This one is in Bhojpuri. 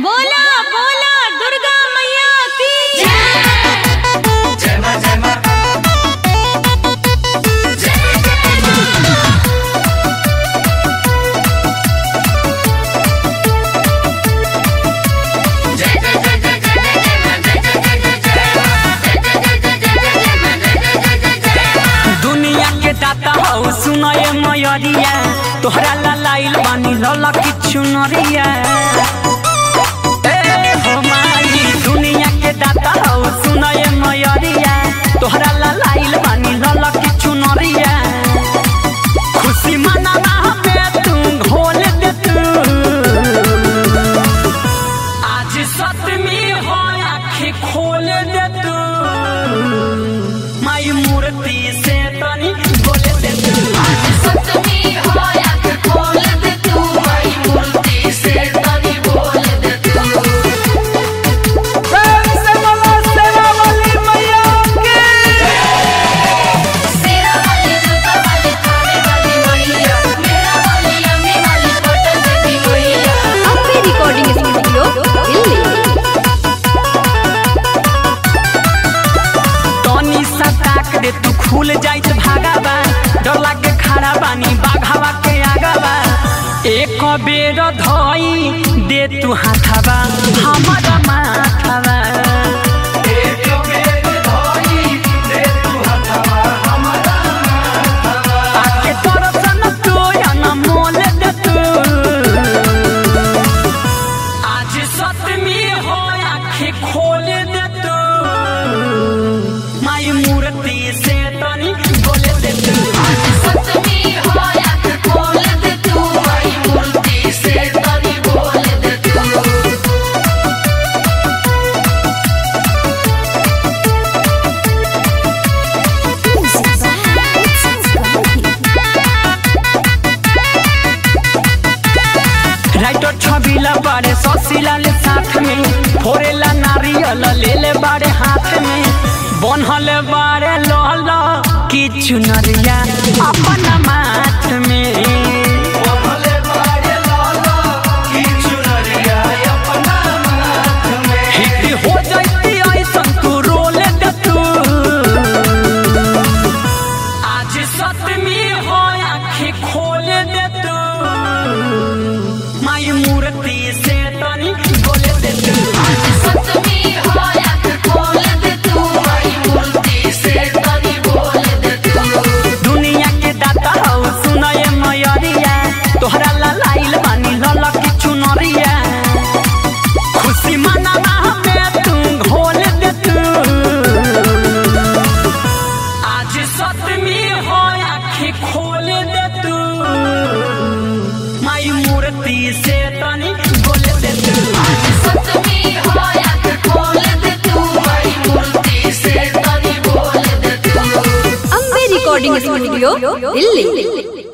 बोला बोला दुर्गा मैया की जय जय मां जय मां दुनिया के दाता हौ सुनए मयरिया तोहरा ला लाइल बानी लला किछु नरिया ए हो माई दुनिया के दाता हौ सुनए मयरिया तोहरा ला लाइल बानी लला किछु नरिया खुशी मनावा हमें तू घोल दे तू आज सतमी हो आँखें खोल दे तू माई मूर्ति से तनी बोले दे तू सप्तमी हो आँख खोल दे तू माई मूर्ति से तनी बोल दे तू प्रेम से बोलो सेवा वाली मैया की सेरा वाली जूता वाली थाने वाली मैया मेरा वाली अम्मी वाली पटन देवी मैया अम्बे रिकॉर्डिंग स्टूडियो दिल्ली तनी सा ताक दे तू खुल जाइत भागाबा डर लागे खड़ा बानी बाघावा के आगाबा एक बेर धई दे तू हाथाबा हमारा माथाबा एक बेर धोई दे तू हथवा हमारा आके तरसन तू या मोल दे तू आज सतमी हो आँखें खोल दे तू माई मूर्ति से तनी बोले दे तू सप्तमी हो आँख खोल दे तू माई मूर्ति से तनी बोल दे तू राइटर छबिला बारे ससिला ले साथ में फोरेला नारियल ले ले बारे हाथ में बनहल बारे लहल की चुनरिया अपन माथ में भले बारे लाला की चुनरिया अपना माथ में हिट हो जाती ऐसन तू रोल दे तू आज सतमी हो आँखें खोल दे तू माई मूर्ति से तनी बोले दे तू सप्तमी हो आँख खोल दे तू माई मूर्ति से तनी बोल दे तू दुनिया के दाता हौ सुनए मयरिया तोहरा ला लाइल बानी लल किछु नरिया खुशी मनावा हमें तू घोल दे तू आज सतमी हो आँखें खोल दे तू माई मूर्ति से तनी बोले दे तू सप्तमी हो आँख खोल दे तू माई मूर्ति से तनी बोल दे तू अम्बे रिकॉर्डिंग स्टूडियो दिल्ली